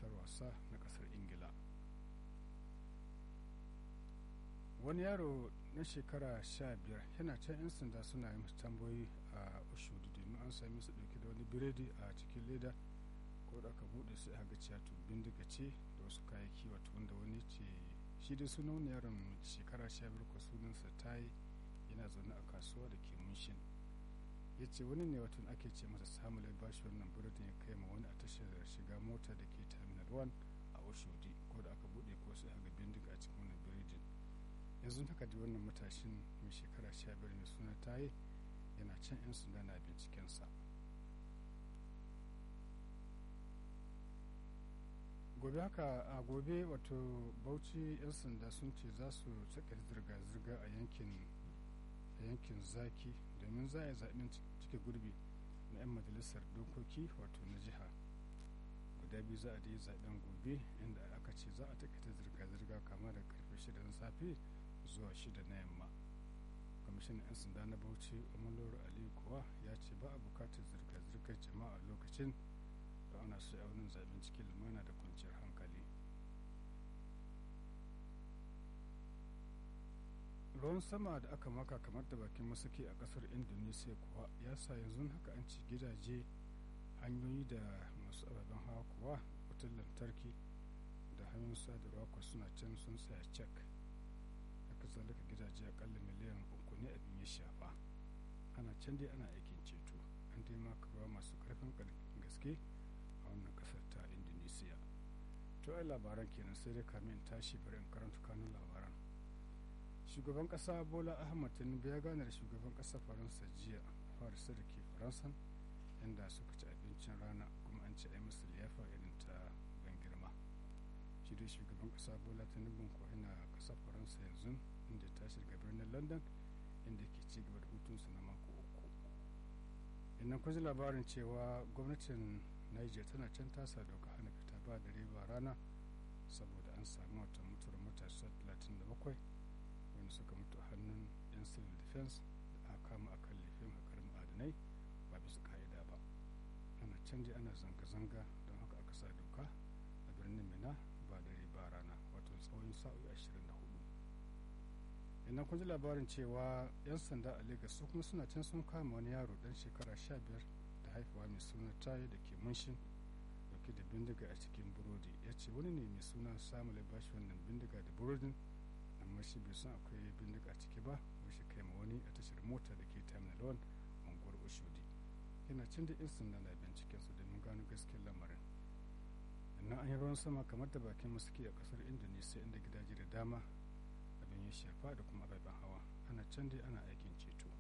makarantar wasa na kasar ingila wani yaro na shekara sha biyar yana can 'yan sanda suna yi masa tambayoyi a oshudu domin an sami su dauke da wani biredi a cikin leda ko da aka bude su ga cewa to bindiga ce da wasu kayayyaki wato wanda wani ce shi dai suna wani yaron shekara sha biyar ko sunansa tayi yana zaune a kasuwa da ke munshin ya ce wani ne watan ake ce masa samun bashi wannan biredin ya kai ma wani a tashar shiga mota da ke terminal 1 a oshodi ko da aka bude ko sai ga bindiga a cikin wannan biredin yanzu haka da wannan matashin mai shekara sha biyar mai suna tayi yana can yan sanda na bincikensa gobe haka a gobe wato bauchi yan sanda sun ce za su saka zirga-zirga a yankin a yankin zaki domin za a yi zaɓen cike gurbi na 'yan majalisar dokoki wato na jiha guda biyu za a da yi zaɓen gobe inda aka ce za a takaita zirga-zirga kama da karfe shida na safe zuwa shida na yamma kwamishinan 'yan sanda na bauchi umarloro aliyu kuwa ya ce ba a bukatar zirga-zirgar jama'a lokacin da ana so aunin zaɓen cikin lumana da kwanciyar hankali ruwan sama da aka maka kamar da bakin masaki a kasar indonesia kuwa ya sa yanzu haka an ci gidaje hanyoyi da masu ababen hawa kuwa wutar lantarki da hanyoyin sadarwa kuwa suna can sun tsaya cek haka zalika gidaje akalla miliyan uku ne abin ya shafa ana can dai ana aikin ceto an dai maka ruwa masu karfin gaske a wannan kasar ta indonesia to ai labaran kenan sai dai kamin tashi bari in karanta kanun labaran shugaban kasa bola ahmad tinubu ya gane da shugaban kasa faransa jiya farisa da ke faransan inda suka ci abincin rana kuma an ci a musu liyafa irin ta ban girma shi dai shugaban kasa bola tinubu ko yana kasa faransa yanzu inda ta shiga birnin london inda ke ci gaba da hutunsa na mako uku innan kun ji labarin cewa gwamnatin niger tana can tasa doka hana fita ba dare ba rana saboda an samu wata mutuwar matasa 37 wanda suka mutu a hannun 'yan civil defense da aka kama a kan laifin hakar ma'adanai ba bisa ka'ida ba ana canji ana zanga-zanga don haka aka sa doka a birnin mina ba dare ba rana wato tsawon sa'o'i 24 ina kun ji labarin cewa 'yan sanda a lagos su kuma suna can sun kama wani yaro dan shekara 15 da haifuwa mai suna tayi da ke munshin dauke da bindiga a cikin burodi ya ce wani ne mai suna samun bashi wannan bindiga da burodin amma shi bai san akwai bindiga a ciki ba shi kai ma wani a tashar mota da ke terminal 1 unguwar oshodi yana cin da yan sanda na binciken su domin gano gaskiyar lamarin sannan an yi ruwan sama kamar da bakin masuke a kasar indonesia inda gidaje da dama abin ya shafa da kuma ababen hawa ana can dai ana aikin ceto